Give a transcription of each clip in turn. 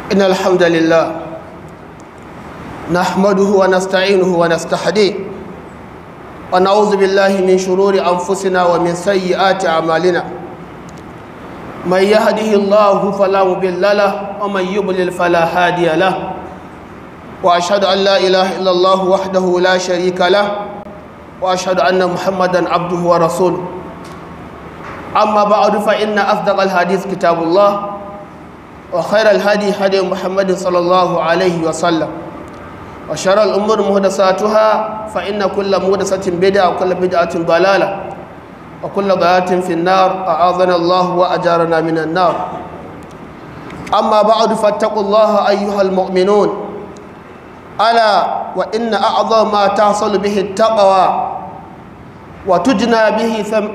إن الحمد لله نحمده ونستعينه ونستهديه ونعوذ بالله من شرور أنفسنا ومن سيئات أعمالنا من يهده الله فلا مضل له ومن يضلل فلا هادي له وأشهد أن لا إله إلا الله وحده لا شريك له وأشهد أن محمدا عبده ورسوله أما بعد فإن أصدق الحديث كتاب الله وخير الهدي هدي محمد صلى الله عليه وسلم وشر الأمور محدثاتها فإن كل محدثة بدعة وكل بدعة ضلالة وكل ضلالة في النار أعاذنا الله وأجارنا من النار أما بعد فاتقوا الله أيها المؤمنون ألا وإن أعظم ما تحصل به التقوى وتجنى به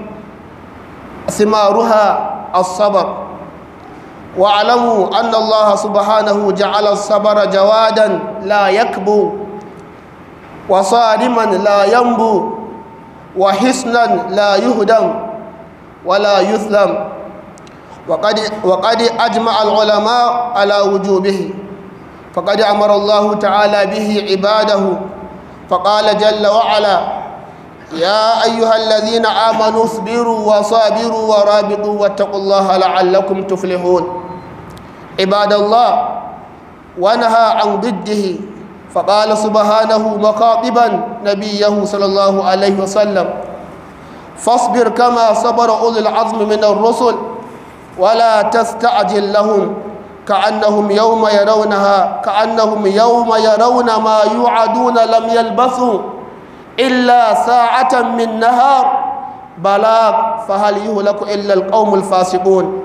ثمارها الصبر واعلموا أن الله سبحانه جعل الصبر جوادا لا يكبو وصارما لا ينبو وحسنا لا يهدم ولا يثلم وقد, وقد أجمع العلماء على وجوبه فقد أمر الله تعالى به عباده فقال جل وعلا يا أيها الذين آمنوا اصبروا وصابروا ورابطوا واتقوا الله لعلكم تفلحون عباد الله ونهى عن ضده فقال سبحانه مخاطبا نبيه صلى الله عليه وسلم فاصبر كما صبر أولي العزم من الرسل ولا تستعجل لهم كأنهم يوم يرونها كأنهم يوم يرون ما يوعدون لم يلبثوا إلا ساعة من نهار بلاغ فهل يهلك إلا القوم الفاسقون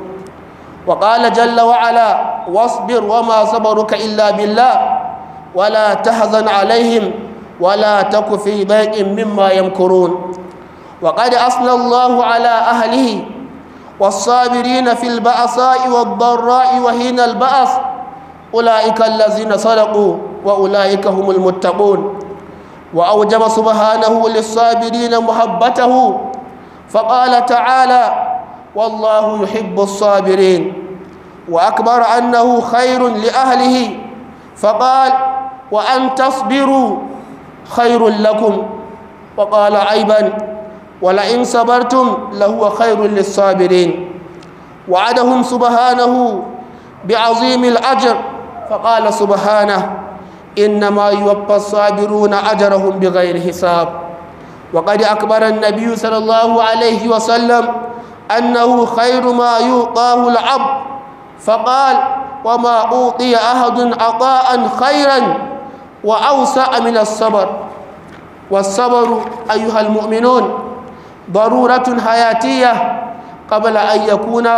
وقال جل وعلا واصبر وما صبرك إلا بالله ولا تحزن عليهم ولا تك في ضيق مما يمكرون وقد أثنى الله على أهله والصابرين في البأساء والضراء وحين البأس أولئك الذين صدقوا وأولئك هم المتقون وأوجب سبحانه للصابرين محبته فقال تعالى والله يحب الصابرين وأكبر أنه خير لأهله فقال وأن تصبروا خير لكم وقال عيبا ولئن صبرتم لهو خير للصابرين وعدهم سبحانه بعظيم الأجر فقال سبحانه إنما يوفى الصابرون أجرهم بغير حساب وقد أكبر النبي صلى الله عليه وسلم أنه خير ما يعطاه العبد فقال وما أوطي أحد عطاء خيرا وأوسع من الصبر والصبر أيها المؤمنون ضرورة حياتية قبل أن يكون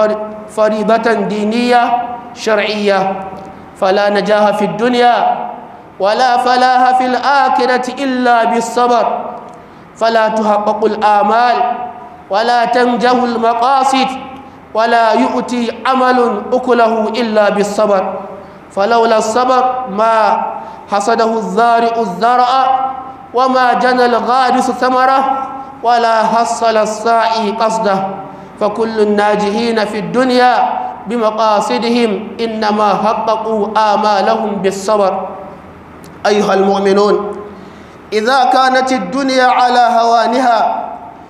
فريضة دينية شرعية فلا نجاح في الدنيا ولا فلاح في الآخرة إلا بالصبر فلا تحقق الآمال ولا تنجح المقاصد ولا يؤتي عمل أكله إلا بالصبر فلولا الصبر ما حصده الزارع الزرع وما جنى الغارس ثمره ولا حصل الساعي قصده فكل الناجحين في الدنيا بمقاصدهم إنما حققوا آمالهم بالصبر أيها المؤمنون إذا كانت الدنيا على هوانها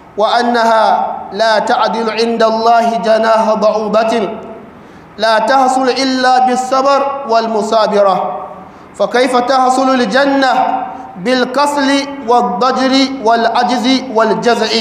وأنها لا تعدل عند الله جناح بعوضة لا تحصل إلا بالصبر والمصابرة فكيف تحصل الجنة بالكسل والضجر والعجز والجزع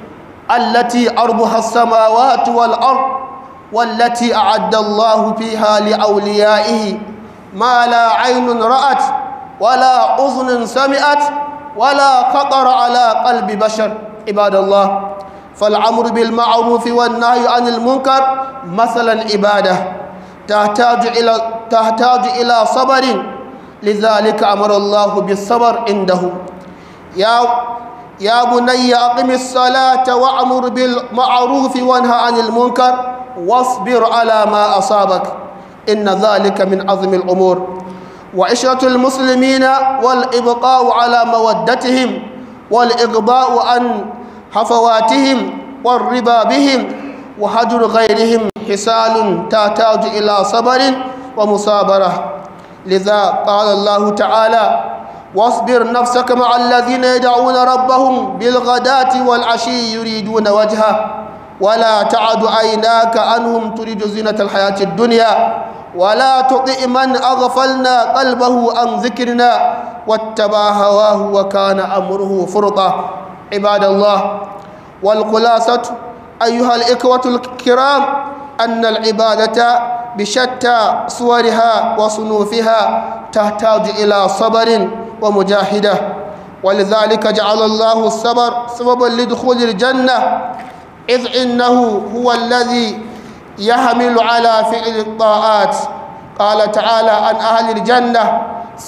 التي أرضها السماوات والأرض والتي أعد الله فيها لأوليائه ما لا عين رأت ولا أذن سمعت ولا خطر على قلب بشر عباد الله فالأمر بالمعروف والنهي عن المنكر مثلا عبادة تحتاج إلى تحتاج إلى صبر لذلك أمر الله بالصبر عنده يا يا بني أقم الصلاة وأمر بالمعروف وانهى عن المنكر واصبر على ما أصابك إن ذلك من عظم الأمور وعشرة المسلمين والإبقاء على مودتهم والإغضاء عن حفواتهم والربا بهم وهجر غيرهم حسال تحتاج إلى صبر ومصابرة لذا قال الله تعالى واصبر نفسك مع الذين يدعون ربهم بالغداة والعشي يريدون وجهه ولا تعد عيناك عنهم تريد زينة الحياة الدنيا ولا تطع من أغفلنا قلبه عن ذكرنا واتبع هواه وكان أمره فرطا عباد الله والخلاصة أيها الإخوة الكرام أن العبادة بشتى صورها وصنوفها تحتاج إلى صبر ومجاهدة ولذلك جعل الله الصبر سببا لدخول الجنة إذ إنه هو الذي يحمل على فعل الطاعات قال تعالى عن أهل الجنة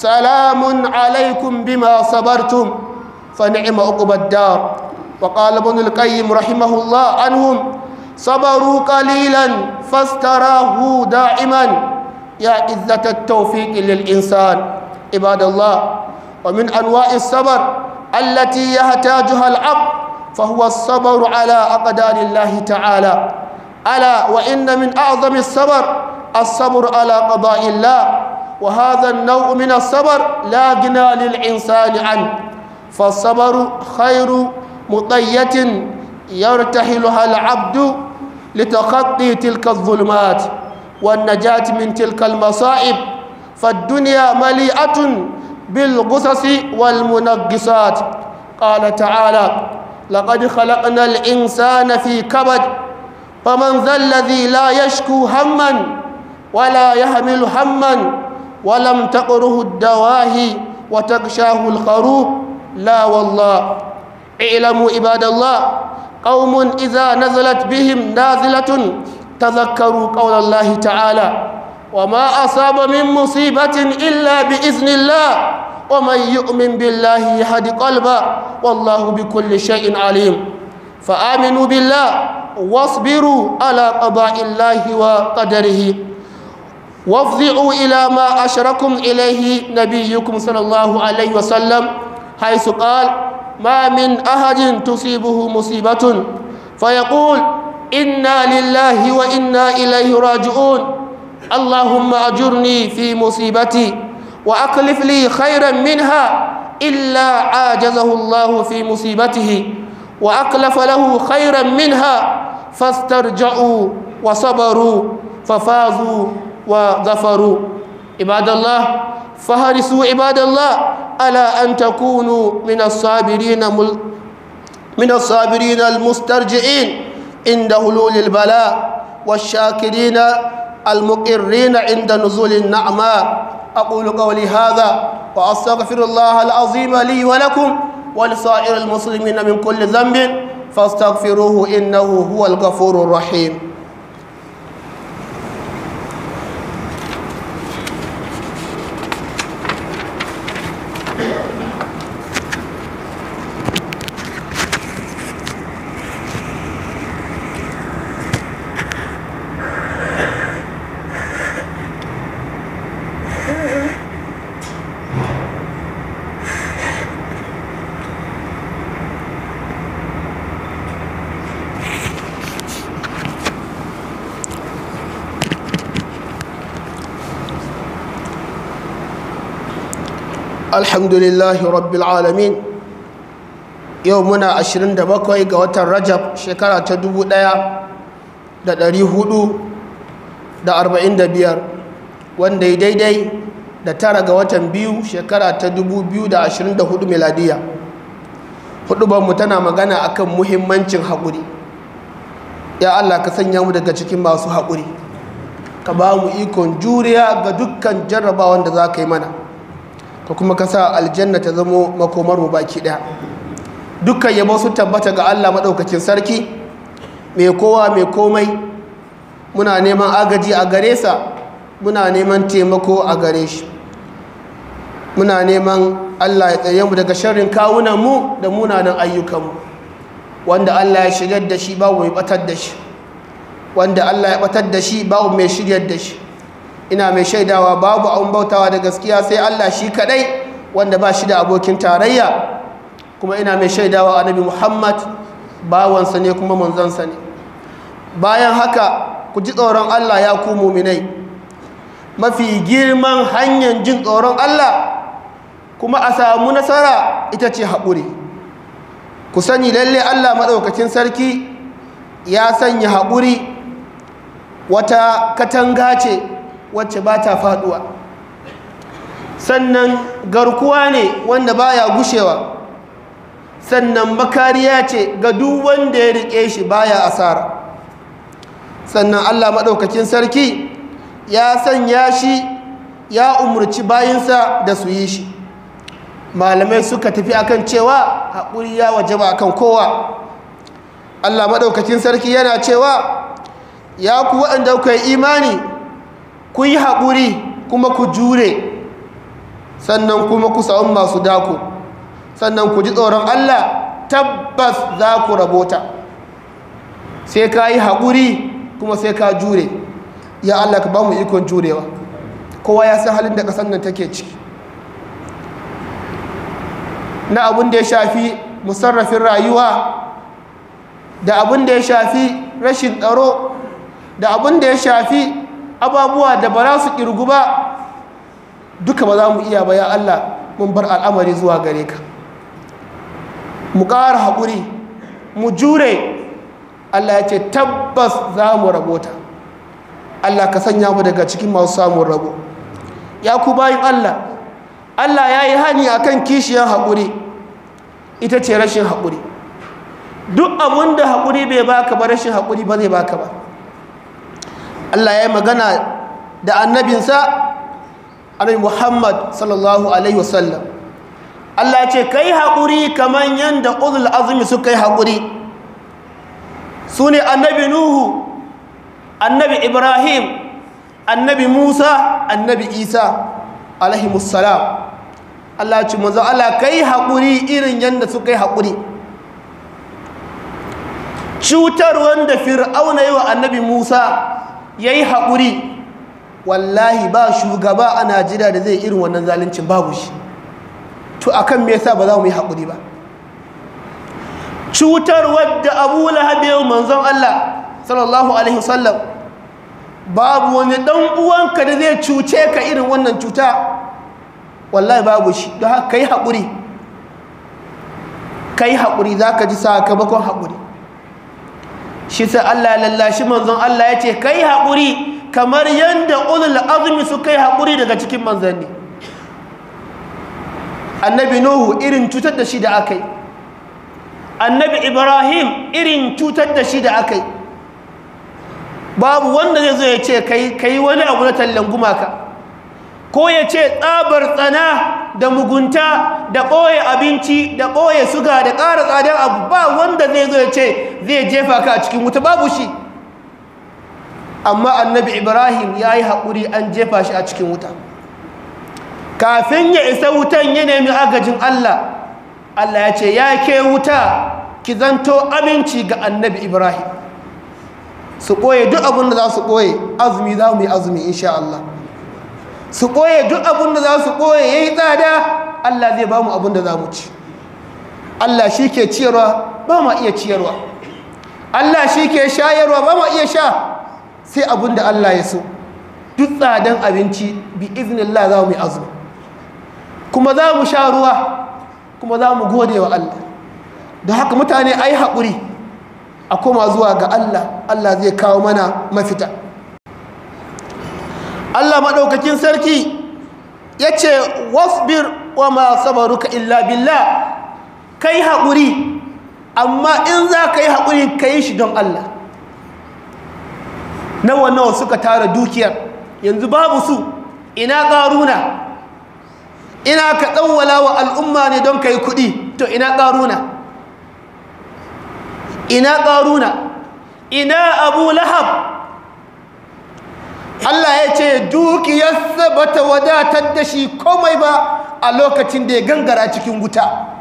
سلام عليكم بما صبرتم فنعم عقب الدار وقال ابن القيم رحمه الله عنهم صبروا قليلا فاستراه دائما يا عزة التوفيق للإنسان عباد الله ومن أنواع الصبر التي يحتاجها العبد فهو الصبر على أقدار الله تعالى ألا وإن من أعظم الصبر الصبر على قضاء الله وهذا النوع من الصبر لا غنى للإنسان عنه فالصبر خير مطية يرتحلها العبد لتخطي تلك الظلمات والنجاة من تلك المصائب فالدنيا مليئة بالغصص والمنقصات قال تعالى لقد خلقنا الإنسان في كبد فمن ذا الذي لا يشكو هما ولا يحمل هما ولم تقره الدواهي وتغشاه الخروف لا والله اعلموا عباد الله قوم إذا نزلت بهم نازلة تذكروا قول الله تعالى وما أصاب من مصيبة إلا بإذن الله ومن يؤمن بالله يهد قلبه والله بكل شيء عليم فآمنوا بالله واصبروا على قضاء الله وقدره وافضعوا إلى ما أشركم إليه نبيكم صلى الله عليه وسلم حيث قال ما من أحد تصيبه مصيبة فيقول إنا لله وإنا إليه راجعون اللهم أجرني في مصيبتي وأكلف لي خيرا منها إلا عاجزه الله في مصيبته وأكلف له خيرا منها فاسترجعوا وصبروا ففازوا وظفروا عباد الله فهرسوا عباد الله على أن تكونوا من الصابرين مل من الصابرين المسترجعين عند هلول البلاء والشاكرين المقرين عند نزول النعماء أقول قولي هذا وأستغفر الله العظيم لي ولكم ولسائر المسلمين من كل ذنب فاستغفروه إنه هو الغفور الرحيم alhamdulillahi rabbil alamin yau muna 27 ga watan rajab shekara ta 1445 wanda ya daidai da tara ga watan biyu shekara ta 2024 miladiya hudubanmu tana magana akan muhimmancin haƙuri ya allah ka sanya mu daga cikin masu haƙuri ka ba mu ikon juriya ga dukkan jarrabawan da za ka yi mana ka kuma ka sa aljanna ta zamo makomar mu baki daya dukkan yabo su tabbata ga Allah madaukakin sarki mai kowa mai komai muna neman agaji a gare sa muna neman taimako a gare shi muna neman Allah ya tsaye mu daga sharrin kawunan mu da munanan ayyukan mu wanda Allah ya shigar da shi babu mai batar da shi wanda Allah ya batar da shi babu mai shiryar da shi ina mai shaidawa babu an bautawa da gaskiya sai Allah shi kadai wanda ba shi da abokin tarayya kuma ina mai shaidawa annabi Muhammad bawansa ne kuma manzansa ne bayan haka ku ji tsoron Allah ya ku muminai mafi girman hanyar jin tsoron Allah kuma a samu nasara ita ce haƙuri ku sani lalle Allah maɗaukacin sarki ya sanya haƙuri wata katanga ce wacce ba ta faɗuwa sannan garkuwa ne wanda baya gushewa sannan makariya ce ga duk wanda ya riƙe shi baya asara sannan Allah maɗaukakin sarki ya sanya shi ya umarci bayinsa da su yi shi malamai suka tafi akan cewa haƙuri ya wajaba akan kowa Allah maɗaukakin sarki yana cewa ya ku waɗanda kuka yi imani ku yi haƙuri kuma ku jure sannan kuma ku sa'un masu dako sannan ku ji tsoron Allah tabbas za ku rabota sai ka yi haƙuri kuma sai ka jure ya Allah ka ba mu ikon jurewa kowa ya san halin da ƙasar nan take ciki na abin da ya shafi musarrafin rayuwa da abin da ya shafi rashin tsaro da abin da ya shafi ababuwa da ba za su ƙirgu ba duka ba za mu iya ba ya Allah mun bar al'amari zuwa gare ka mu ƙara haƙuri mu jure Allah ya ce tabbas za mu rabota Allah ka sanya mu daga cikin masu samun rabo ya ku bayin Allah Allah ya yi hani a kan kishiyar haƙuri ita ce rashin haƙuri duk abin da haƙuri bai baka ba rashin haƙuri ba zai baka ba Allah ya yi magana da annabinsa annabi Muhammad sallallahu alaihi wasallam Allah ce kai haƙuri kamar yadda ulul azumi suka yi haƙuri su ne annabi Nuhu annabi Ibrahim annabi Musa annabi Isa alaihi salam Allah ce manzo Allah kai haƙuri irin yadda suka yi haƙuri cutar wanda fir'auna yi wa annabi Musa ya yi haƙuri wallahi ba shugaba a najeriya da zai irin wannan zalincin babu shi to akan me yasa ba za mu yi haƙuri ba cutar wadda abu lahab yau manzon Allah sallallahu alaihi wasallam babu wani dan uwanka da zai cuce ka irin wannan cuta wallahi babu shi don haka kai haƙuri kai haƙuri za ka ji sakamakon haƙuri shi sai Allah lallashi manzon Allah ya ce kai haƙuri kamar yadda ulul azumi su kai haƙuri daga cikin manzanni annabi nuhu irin cutar da shi da aka yi annabi ibrahim irin cutar da shi da aka yi babu wanda zai zo ya ce kai wani abu na tallan gumaka ko ya ce tsabar tsana da mugunta da ɓoye abinci da ɓoye suga da ƙara tsadar abu ba wanda zai zo ya ce zai jefa ka a cikin wuta babu shi amma annabi ibrahim ya yi haƙuri an jefa shi a cikin wuta kafin ya isa wutan ya nemi agajin allah allah ya ce ya ke wuta ki zanto aminci ga annabi ibrahim su ɓoye duk abin da za su ɓoye azumi za mu yi azumi insha allah su ɓoye duk abin da za su ɓoye ya yi tsada allah zai ba mu abin da za mu ci allah shi ke ciyarwa ba ma iya ciyarwa allah shi ke shayarwa ba ma iya sha sai abin da Allah ya so duk tsadan abinci bi iznillah za mu yi azumi kuma za mu sha ruwa kuma za mu gode wa Allah da haka mutane a yi haƙuri a koma zuwa ga Allah Allah zai kawo mana mafita Allah maɗaukakin sarki ya ce wasbir wa ma sabaruka illa billah kai haƙuri amma in za ka yi haƙuri ka yi shi don Allah nawa nawa suka tara dukiyar yanzu babu su ina ƙaruna ina ka ɗauwala wa al'umma ne don ka yi kuɗi to ina ƙaruna ina ƙaruna ina abu lahab Allah ya ce dukiyarsa ba ta wadatar da shi komai ba a lokacin da ya gangara cikin wuta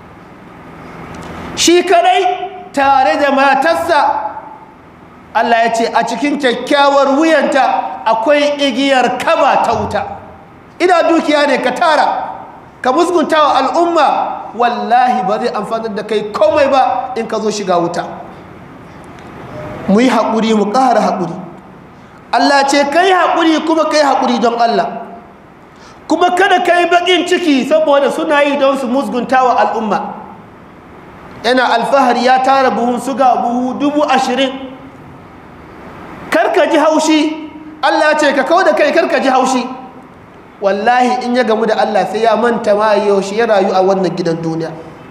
shi kadai tare da matarsa Allah ya ce a cikin kyakkyawar wuyanta akwai igiyar kaba ta wuta ina dukiya ne ka tara ka musgunta wa al'umma wallahi ba zai amfanar da kai komai ba in ka zo shiga wuta mu yi haƙuri mu ƙara haƙuri Allah ce kai haƙuri kuma kai haƙuri don Allah kuma kada kai baƙin ciki saboda suna yi don su musgunta wa al'umma yana alfahari ya tara buhun suga buhu dubu ashirin karka ji haushi Allah ce ka kawo da kai karka ji haushi wallahi in ya gamu da Allah sai ya manta ma yaushe ya rayu a wannan gidan duniya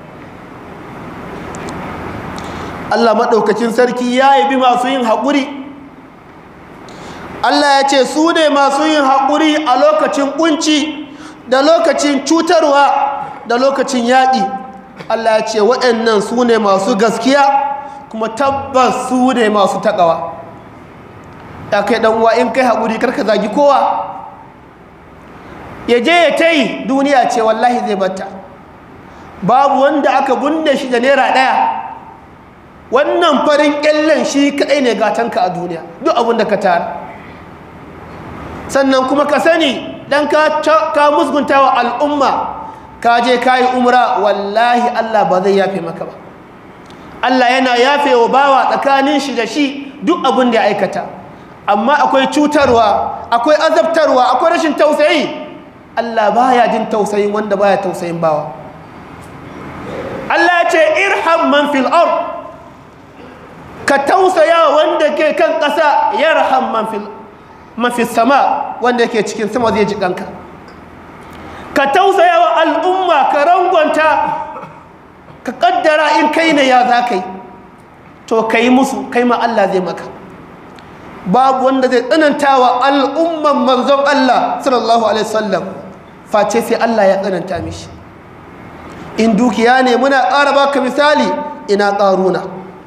Allah maɗaukacin sarki ya yi bi masu yin haƙuri Allah ya ce su ne masu yin haƙuri a lokacin ƙunci da lokacin cutarwa da lokacin yaƙi Allah ya ce waɗannan su ne masu gaskiya kuma tabbas su ne masu taƙawa ya kai ɗanwa in kai haƙuri karka zagi kowa ya je ya ta yi duniya ce wallahi zai batta babu wanda aka bunne shi da naira ɗaya wannan farin ƙyallen shi kaɗai ne gatanka a duniya duk abin da ka tara sannan kuma ka sani dan ka musgunta wa al'umma ka je ka yi umra wallahi Allah ba zai yafe maka ba Allah yana yafe wa bawa tsakanin shi da shi duk abin da ya aikata amma akwai cutarwa akwai azabtarwa akwai rashin tausayi Allah baya jin tausayin wanda baya tausayin bawa Allah ya ce irham man fil ard ka tausaya wanda ke kan ƙasa yarham man fil mafi sama wanda yake cikin sama zai ji ɗanka ka tausaya wa al'umma ka rangwanta ka ƙaddara in kai ne ya za ka yi to ka yi musu kai ma Allah zai maka babu wanda zai tsananta wa al'umman manzon Allah sallallahu alaihi wasallam face sai Allah ya tsananta mishi in dukiya ne muna ƙara baka misali ina ƙaruna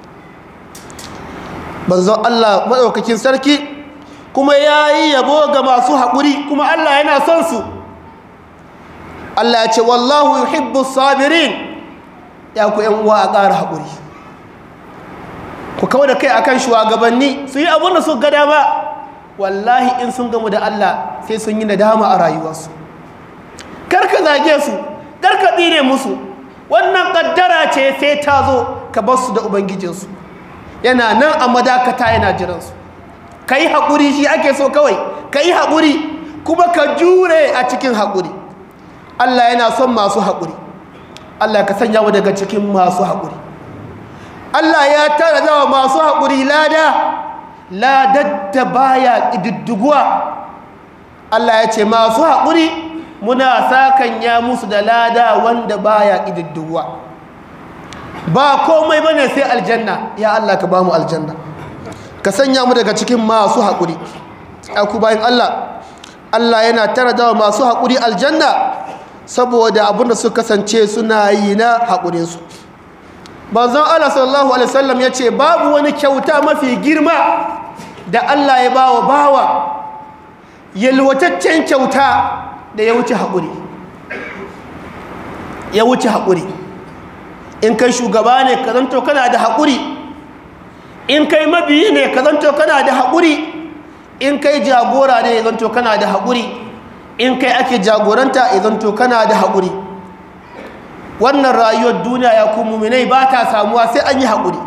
manzon Allah maɗaukakin sarki kuma ya yi yabo ga masu haƙuri kuma Allah yana son su Allah ya ce wallahu yuhibbu sabirin ya ku yan uwa a ƙara haƙuri ku kawo da kai akan shugabanni su yi abin da su ga dama wallahi in sun gamu da Allah sai sun yi nadama a rayuwarsu karka zage su karka tsire musu wannan kaddara ce sai ta zo ka bar su da ubangijinsu yana nan a madakata yana jiransu ka yi haƙuri shi ake so kawai ka yi haƙuri kuma ka jure a cikin haƙuri Allah yana son masu haƙuri Allah ka sanya mu daga cikin masu haƙuri Allah ya tara dawa masu haƙuri lada ladar da baya ƙididdiguwa Allah ya ce masu haƙuri muna sakan ya musu da lada wanda baya ƙididdiguwa ba komai bane sai aljanna ya Allah ka ba mu aljanna ka sanya mu daga cikin masu haƙuri ku bayan Allah Allah yana tara dawa masu haƙuri aljanna saboda abinda su kasance suna yi na haƙurinsu banzan Allah sallallahu alaihi wasallam ya ce babu wani kyauta mafi girma da Allah ya bawa bawa yalwataccen kyauta da ya wuce haƙuri ya wuce haƙuri in kai shugaba ne ka zanto kana da haƙuri in kai mabiyi ne ka zanto kana da haƙuri in kai jagora ne ya zanto kana da haƙuri in kai ake jagoranta ya zanto kana da haƙuri wannan rayuwar duniya ya ku muminai ba ta samuwa sai an yi haƙuri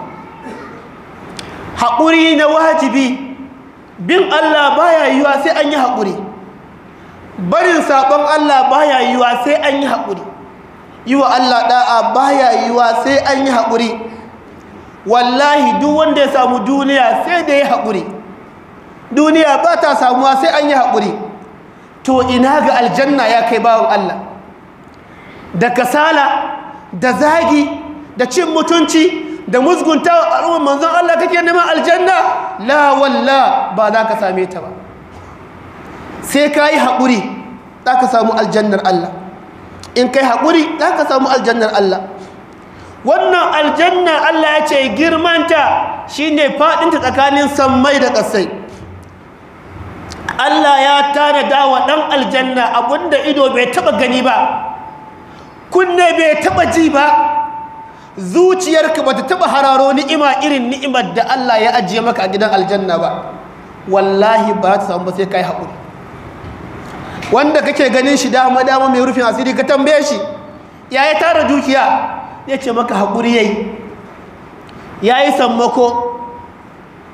haƙuri na wajibi bin Allah baya yiwa sai an yi haƙuri barin saɓon Allah baya yiwa sai an yi haƙuri yi wa Allah ɗa'a baya yiwa sai an yi haƙuri wallahi duk wanda ya samu duniya sai da ya haƙuri duniya ba ta samuwa sai an yi haƙuri to ina ga aljanna ya kai bawan Allah da kasala da zagi da cin mutunci da musgunta wa al'ummar manzon Allah kake neman aljanna la walla ba za ka same ta ba sai ka yi haƙuri za ka samu aljannar Allah in kai haƙuri za ka samu aljannar Allah wannan aljanna Allah ya ce girmanta shine faɗinta tsakanin sammai da ƙasai Allah ya tanada wa ɗan aljanna abinda ido bai taɓa gani ba kunne bai taɓa ji ba zuciyarka ba ta taɓa hararo ni'ima irin ni'imar da Allah ya ajiye maka a gidan aljanna ba wallahi ba ta samu ba sai kai haƙuri wanda kake ganin shi dama dama mai rufin asiri ka tambaye shi ya yi tara dukiya ya ce maka haƙuri ya yi ya yi sammako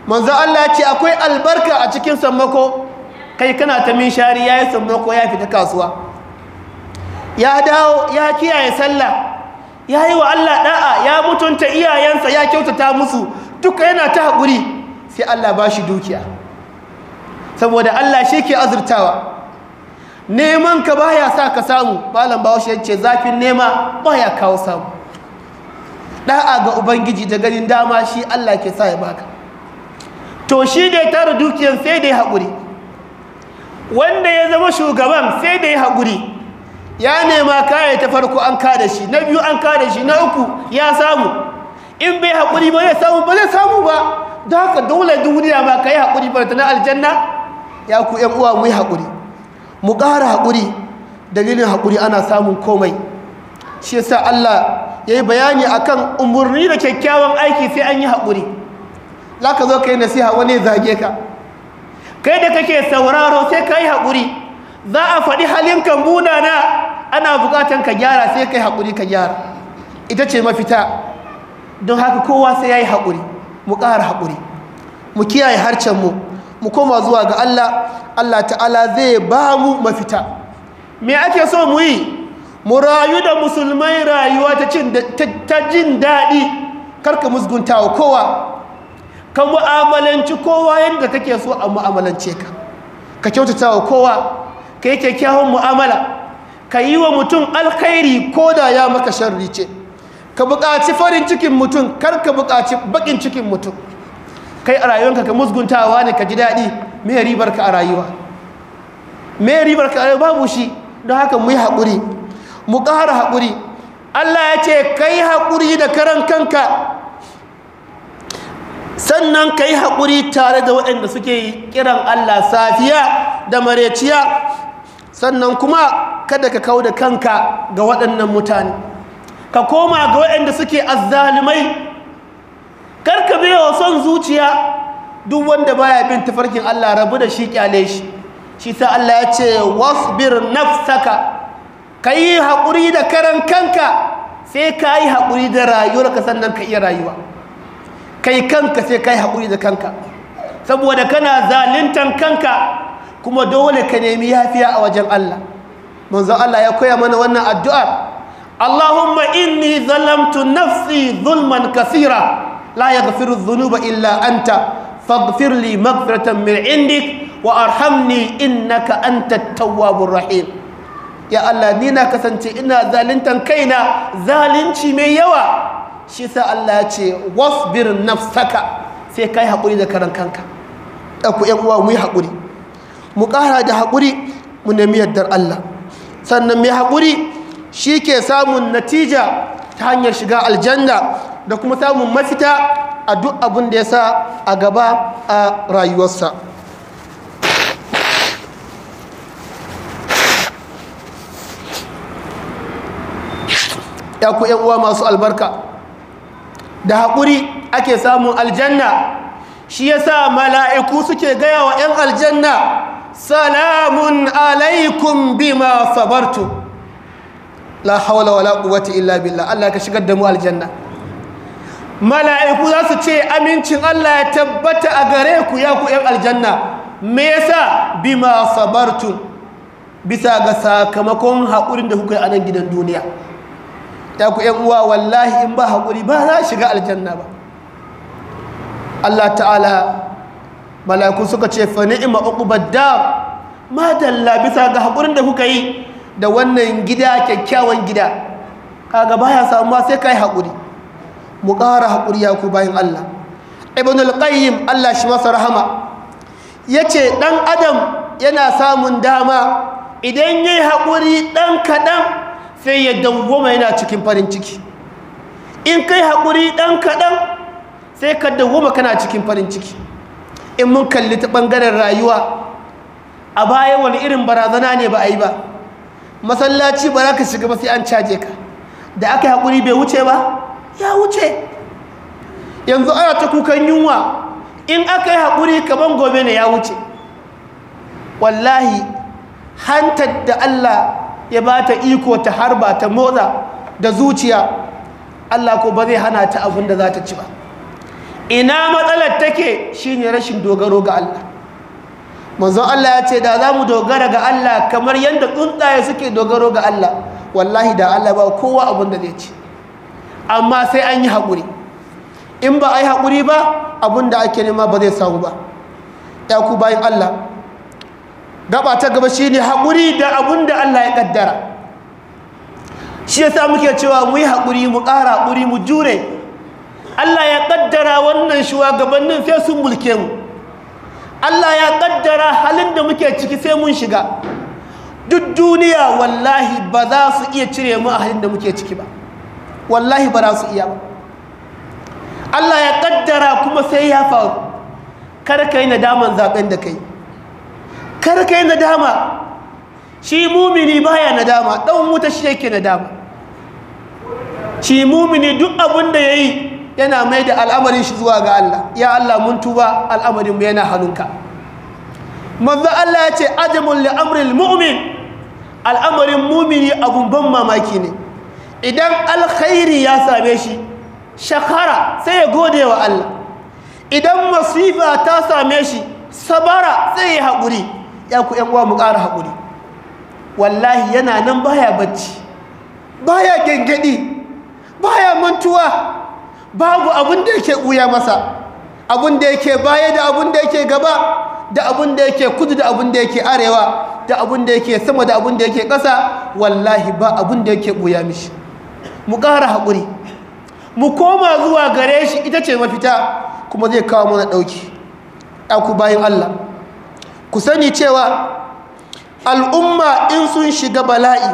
manzo Allah ya ce akwai albarka a cikin sammako kai kana ta min shari yayi sammako ya fita kasuwa ya dawo ya kiyaye sallah ya yi wa Allah da'a ya mutunta iyayensa ya kyautata musu duka yana ta haƙuri sai Allah ba shi dukiya saboda Allah shi ke azurtawa neman ka baya sa ka samu malam bawashi yace zafin nema baya kawo samu da'a ga ubangiji da ganin dama shi Allah ke sa ya baka to shi da ya tara dukiyar sai da ya haƙuri wanda ya zama shugaban sai da ya haƙuri ya nema kaya ta farko an kada shi na biyu an kada shi na uku ya samu in bai haƙuri ba zai samu ba zai samu ba don haka dole duniya ma ka yi haƙuri ba ta na aljanna ya ku ‘yan uwa mu yi haƙuri mu ƙara haƙuri dalilin haƙuri ana samun komai shi yasa Allah ya yi bayani akan umarni da kyakkyawan aiki sai an yi haƙuri za ka zo ka yi nasiha wani zage ka kai da kake sauraro sai ka yi haƙuri za a faɗi halinka munana ana buƙatan ka gyara sai ka yi haƙuri ka gyara ita ce mafita don haka kowa sai ya yi haƙuri mu ƙara haƙuri mu kiyaye harcenmu mu koma zuwa ga Allah Allah ta'ala zai ba mu mafita me ake so mu yi mu rayu da musulmai rayuwa ta jin daɗi karka musgunta wa kowa ka mu'amalanci kowa yadda kake so a mu'amalance ka ka kyautata wa kowa ka yi kyakkyawan mu'amala ka yi wa mutum alkhairi ko da ya maka sharri ce ka buƙaci farin cikin mutum kar ka buƙaci baƙin cikin mutum kai a rayuwanka ka musguntawa ne ka ji daɗi me ribar ka a rayuwa me ribar ka a rayuwa babu shi don haka mu yi haƙuri mu ƙara haƙuri Allah ya ce ka yi haƙuri da karan kanka sannan ka yi haƙuri tare da waɗanda suke kiran Allah safiya da mareciya sannan kuma kada ka kau da kanka ga waɗannan mutane ka koma ga waɗanda suke azzalumai karka biya wa son zuciya duk wanda baya bin tafarkin Allah rabu da shi kyale shi shi sa Allah ya ce wasbir nafsaka ka yi haƙuri da karan kanka sai ka yi haƙuri da rayuwarka sannan ka iya rayuwa kai kanka sai ka yi haƙuri da kanka saboda kana zalintan kanka kuma dole ka nemi yafiya a wajen Allah manzo Allah ya koya mana wannan addu'ar Allahumma inni zalamtu nafsi zulman kasira la yaghfiru dhunuba illa anta faghfir li maghfiratan min indik wa arhamni innaka antat tawwabur rahim ya Allah ni na kasance ina zalintan kaina zalunci mai yawa shi sa Allah ya ce wasbir nafsaka sai kai haƙuri da karan kanka ku ƴan uwa mu yi haƙuri mu ƙara da haƙuri mu nemi yardar Allah sannan mai haƙuri shi ke samun natija ta hanyar shiga aljanna da kuma samun mafita a duk abin da ya sa a gaba a rayuwarsa ya ku uwa masu albarka da haƙuri ake samun aljanna shi ya sa mala'iku suke gaya wa ‘yan aljanna salamun alaikum bima sabartu la haula wala quwwata illa billah Allah ka shigar da mu aljanna mala'iku za su ce amincin Allah ya tabbata a gare ku ya ku ‘yan aljanna me yasa bima sabartu bisa ga sakamakon haƙurin da kuka yi a nan gidan duniya ya ku ‘yan uwa wallahi in ba haƙuri ba za shiga aljanna ba Allah ta'ala mala'iku suka ce fa ni'ima uqbad dar ma dalla bisa ga haƙurin da kuka yi da wannan gida kyakkyawan gida kaga baya samuwa sai kai haƙuri mu ƙara haƙuri ya ku bayan Allah ibn al-qayyim Allah shi masa rahama yace dan adam yana samun dama idan yayi haƙuri dan kaɗan sai ya dawwama yana cikin farin ciki in kai haƙuri dan kaɗan sai ka dawwama kana cikin farin ciki in mun kalli ta ɓangaren rayuwa a baya wani irin barazana ne ba a yi ba masallaci ba za ka shiga ba sai an caje ka da aka yi haƙuri bai wuce ba ya wuce yanzu ana ta kukan yunwa in aka yi haƙuri kaman gobe ne ya wuce wallahi hantar da Allah ya ba ta iko ta harba ta motsa da zuciya Allah ko ba zai hana ta abin da za ta ci ba ina matsalar take shine rashin dogaro ga Allah manzon Allah ya ce da za mu dogara ga Allah kamar yadda tsuntsaye suke dogaro ga Allah wallahi da Allah ba kowa abin da zai ci amma sai an yi haƙuri in ba a yi haƙuri ba abin da ake nema ba zai samu ba ya ku bayan Allah gaba ta gaba shi ne haƙuri da abin da Allah ya ƙaddara shi yasa muke cewa mu yi haƙuri mu ƙara haƙuri mu jure Allah ya ƙaddara wannan shugabannin sai sun mulke mu Allah ya ƙaddara halin da muke ciki sai mun shiga duk duniya wallahi ba za su iya cire mu a halin da muke ciki ba wallahi ba za su iya ba Allah ya ƙaddara kuma sai ya faru kar ka yi nadaman zaɓen da kai kar ka yi nadama shi mumini baya nadama ɗan wuta shi yake nadama shi mumini duk abin da ya yi yana mai da al'amarin shi zuwa ga Allah ya Allah mun tuba al'amarinmu yana hannunka manzo Allah ya ce ajamun li'amril mu'min al'amarin mumini abun ban mamaki ne idan alkhairi ya same shi shakara sai ya gode wa Allah idan masifa ta same shi sabara sai ya haƙuri ya ku ‘yan uwa mu ƙara haƙuri wallahi yana nan baya bacci baya gengedi baya mantuwa babu abin da yake ɓuya masa abin da yake baya da abin da yake gaba da abin da yake kudu da abin da yake arewa da abin da yake sama da abin da yake ƙasa wallahi ba abin da yake ɓuya mishi mu ƙara haƙuri mu koma zuwa gare shi ita ce mafita kuma zai kawo mana ɗauki ku bayan Allah ku sani cewa al'umma in sun shiga bala'i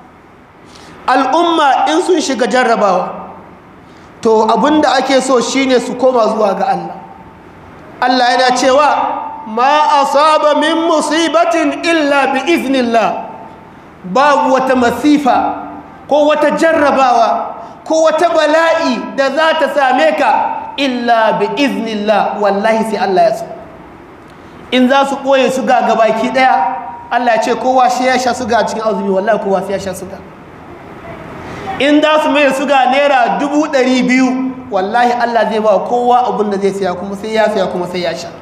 al'umma in sun shiga jarrabawa to abinda ake so shine su koma zuwa ga Allah Allah yana cewa ma asaba min musibatin illa bi iznillah babu wata masifa ko wata jarrabawa ko wata bala'i da za ta same ka illa bi iznillah wallahi sai Allah ya so in za su ɓoye su ga gabaki ɗaya Allah ya ce kowa shi ya sha suga cikin azumi wallahi kowa sai ya sha suga in za su mai suga naira dubu ɗari biyu wallahi Allah zai ba kowa abin da zai siya kuma sai ya siya kuma sai ya sha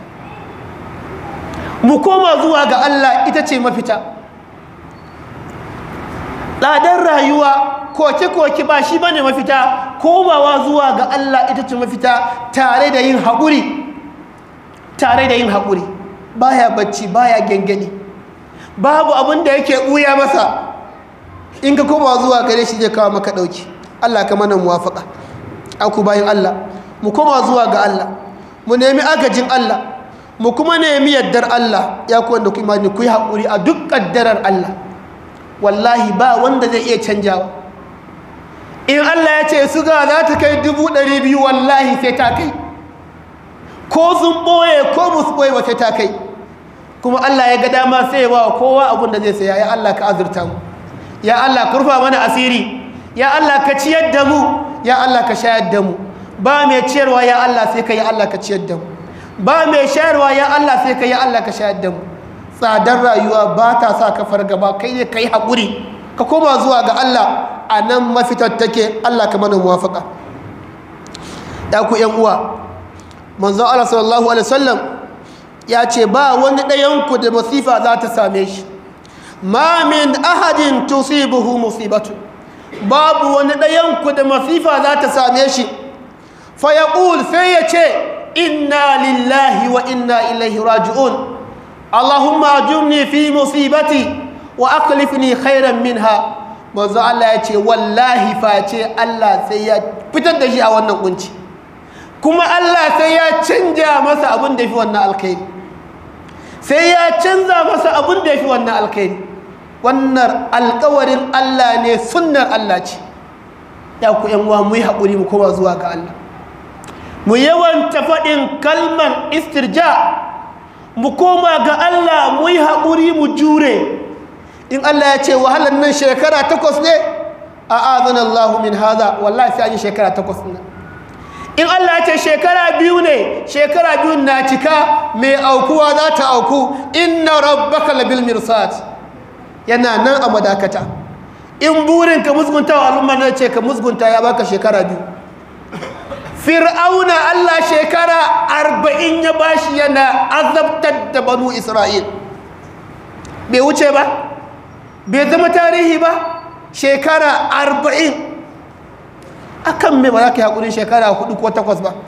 mu koma zuwa ga Allah ita ce mafita tsadar rayuwa koke-koke ba shi bane mafita komawa zuwa ga Allah ita ce mafita tare da yin haƙuri tare da yin haƙuri baya bacci baya gengeni babu abin da yake ɓuya masa in ka koma zuwa gare shi zai kawo maka ɗauki Allah ka mana muwafaka aku bayan Allah mu koma zuwa ga Allah mu nemi agajin Allah mu kuma nemi yaddar Allah ya ku wanda ku imani ku yi haƙuri a duk ƙaddarar Allah wallahi ba wanda zai iya canjawa in Allah ya ce suga za ta kai dubu ɗari biyu wallahi sai ta kai ko sun ɓoye ko musu ɓoye ba sai ta kai kuma Allah ya ga dama sai ya ba kowa abin da zai saya ya Allah ka azurta mu ya Allah ka rufa mana asiri ya Allah ka ciyar da mu ya Allah ka shayar da mu ba mai ciyarwa ya Allah sai ka ya Allah ka ciyar da mu ba mai shayarwa ya Allah sai ka ya Allah ka shayar da mu tsadar rayuwa ba ta sa ka fargaba kai ne kai haƙuri ka koma zuwa ga Allah a nan mafitar take Allah ka mana muwafaka ya ku yan uwa manzo Allah sallallahu alaihi wasallam ya ce ba wani ɗayanku da masifa za ta same shi ma min ahadin tusibuhu musibatu babu wani ɗayanku da masifa za ta same shi fa yaqul sai ya ce inna lillahi wa inna ilaihi raji'un allahumma ajurni fi musibati wa aqlifni khairan minha manzo Allah ya ce wallahi face Allah sai ya fitar da shi a wannan kunci kuma Allah sai ya canja masa abin da fi wannan alkhairi sai ya canza masa abin da fi wannan alkhairi wannan alkawarin Allah ne sunnar Allah ce ya ku yan uwa mu yi haƙuri mu koma zuwa ga Allah mu yawanta faɗin kalmar istirja mu koma ga Allah mu yi haƙuri mu jure in Allah ya ce wahalar nan shekara takwas ne a azan Allah min haza wallahi sai an yi shekara takwas ne in Allah ya ce shekara biyu ne shekara biyu na cika mai aukuwa za ta auku inna rabbaka labil mirsat yana nan a madakata in burin ka musgunta wa al'umma na ce ka musgunta ya baka shekara biyu fir'auna Allah shekara arba'in ya bashi yana azabtar da banu isra'il bai wuce ba bai zama tarihi ba shekara arba'in akan me ba za ka yi haƙurin shekara hudu ko takwas ba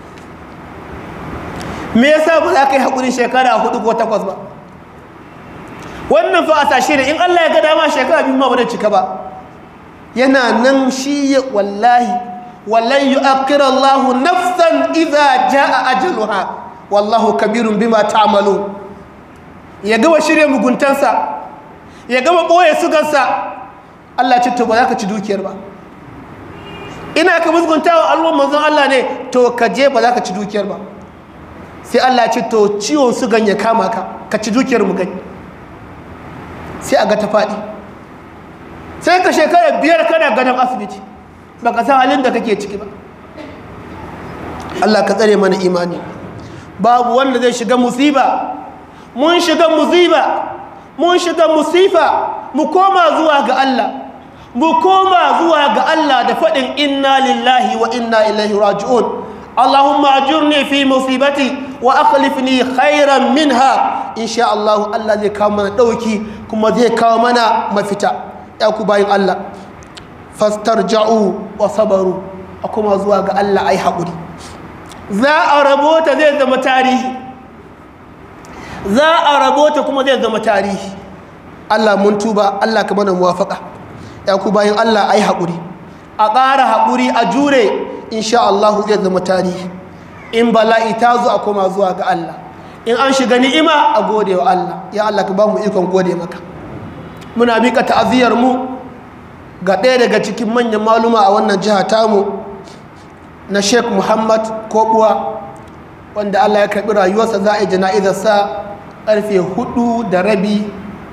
me yasa ba za ka yi haƙurin shekara hudu ko takwas ba wannan fa a sashi ne in Allah ya ga dama shekara biyu ma ba da cika ba yana nan shi wallahi wallan yu'akhkhira Allahu nafsan idza jaa ajaluha wallahu kabirun bima ta'malu ya gama shirye muguntansa ya gama boye sugansa Allah ce to ba za ka ci dukiyar ba ina ka musguntawa alwan manzon Allah ne to ka je ba za ka ci dukiyar ba sai Allah ce to ciwon sugan ya kama ka ka ci dukiyar mu gani sai a ga ta faɗi sai ka shekara biyar kana gadon asibiti ba ka san halin da kake ciki ba Allah ka tsare mana imani babu wanda zai shiga musiba mun shiga musiba mun shiga musifa mu koma zuwa ga Allah mu koma zuwa ga Allah da faɗin inna lillahi wa inna ilaihi raji'un Allahumma ajurni fi musibati wa akhlifni khairan minha insha Allah Allah zai kawo mana dauki kuma zai kawo mana mafita ya ku bayin Allah fastarja'u wa sabaru a kuma zuwa ga Allah ai haƙuri za a rabota zai zama tarihi za a rabota kuma zai zama tarihi Allah mun tuba Allah ka mana muwafaka ya ku bayin Allah ai haƙuri a ƙara haƙuri a jure insha Allah zai zama tarihi in bala'i ta zo a koma zuwa ga Allah in an shiga ni'ima a gode wa Allah ya Allah ka ba mu ikon gode maka muna mika ta'aziyar mu ga ɗaya daga cikin manyan maluma a wannan jiha tamu na Sheikh Muhammad Kobuwa wanda Allah ya karɓi rayuwarsa za a yi jana'izarsa ƙarfe hudu da rabi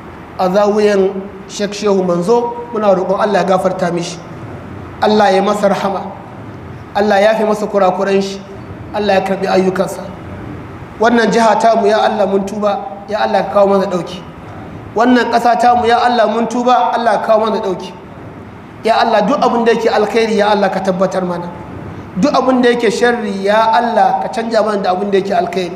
a zawuyan Sheikh Shehu Manzo muna roƙon Allah ya gafarta mishi Allah ya masa rahama Allah ya fi masa kurakuran shi Allah ya karbi ayyukansa wannan jiha tamu ya Allah mun tuba ya Allah ka kawo mana dauki wannan ƙasa tamu ya Allah mun tuba Allah ka kawo mana dauki ya Allah duk abin da yake alkhairi ya Allah ka tabbatar mana duk abin da yake sharri ya Allah ka canja mana da abin da yake alkhairi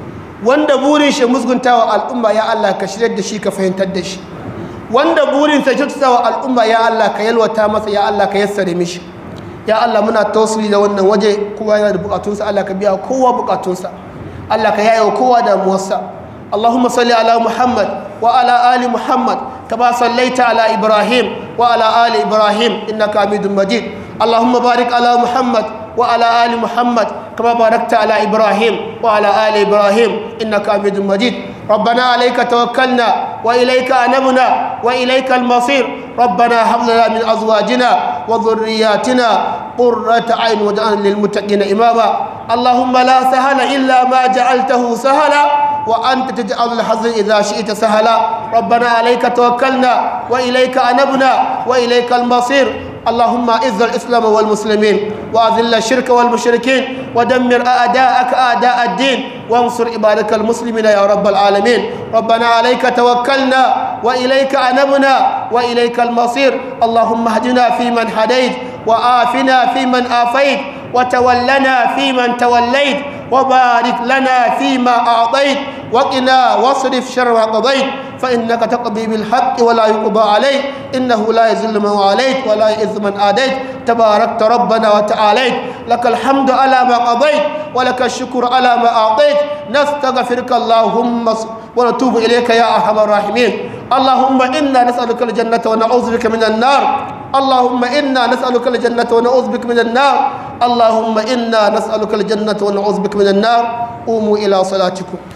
wanda burin shi musguntawa al'umma ya Allah ka shirya da shi ka fahimtar da shi wanda burin sa kyautatawa al'umma ya Allah ka yalwata masa ya Allah ka yassare mishi ya Allah muna tausiri da wannan waje kowa yana da bukatunsa Allah ka biya kowa bukatunsa Allah ka yayo kowa damuwarsa Allahumma salli ala Muhammad wa ala ali Muhammad kama sallaita ala Ibrahim wa ala ali Ibrahim innaka Hamidum Majid Allahumma barik ala Muhammad wa ala ali Muhammad kama barakta ala Ibrahim wa ala ali Ibrahim innaka Hamidum Majid ربنا عليك توكلنا وإليك أنبنا وإليك المصير ربنا هب لنا من أزواجنا وذرياتنا قرة عين واجعلنا للمتقين إماما اللهم لا سهل إلا ما جعلته سهلا وأنت تجعل الحزن إذا شئت سهلا ربنا عليك توكلنا وإليك أنبنا وإليك المصير اللهم اعز الاسلام والمسلمين واذل الشرك والمشركين ودمر اعداءك اعداء الدين وانصر عبادك المسلمين يا رب العالمين ربنا عليك توكلنا واليك انبنا واليك المصير اللهم اهدنا فيمن هديت وآفنا فيمن آفيت وتولنا فيمن توليت وبارك لنا فيما أعطيت وقنا واصرف شر ما قضيت فإنك تقضي بالحق ولا يقضى عليك إنه لا يذل من واليت ولا يئذ من آديت تباركت ربنا وتعاليت لك الحمد على ما قضيت ولك الشكر على ما أعطيت نستغفرك اللهم ونتوب إليك يا أرحم الراحمين اللهم إنا نسألك الجنة ونعوذ بك من النار اللهم إنا نسألك الجنة ونعوذ بك من النار اللهم إنا نسألك الجنة ونعوذ بك من النار قوموا إلى صلاتكم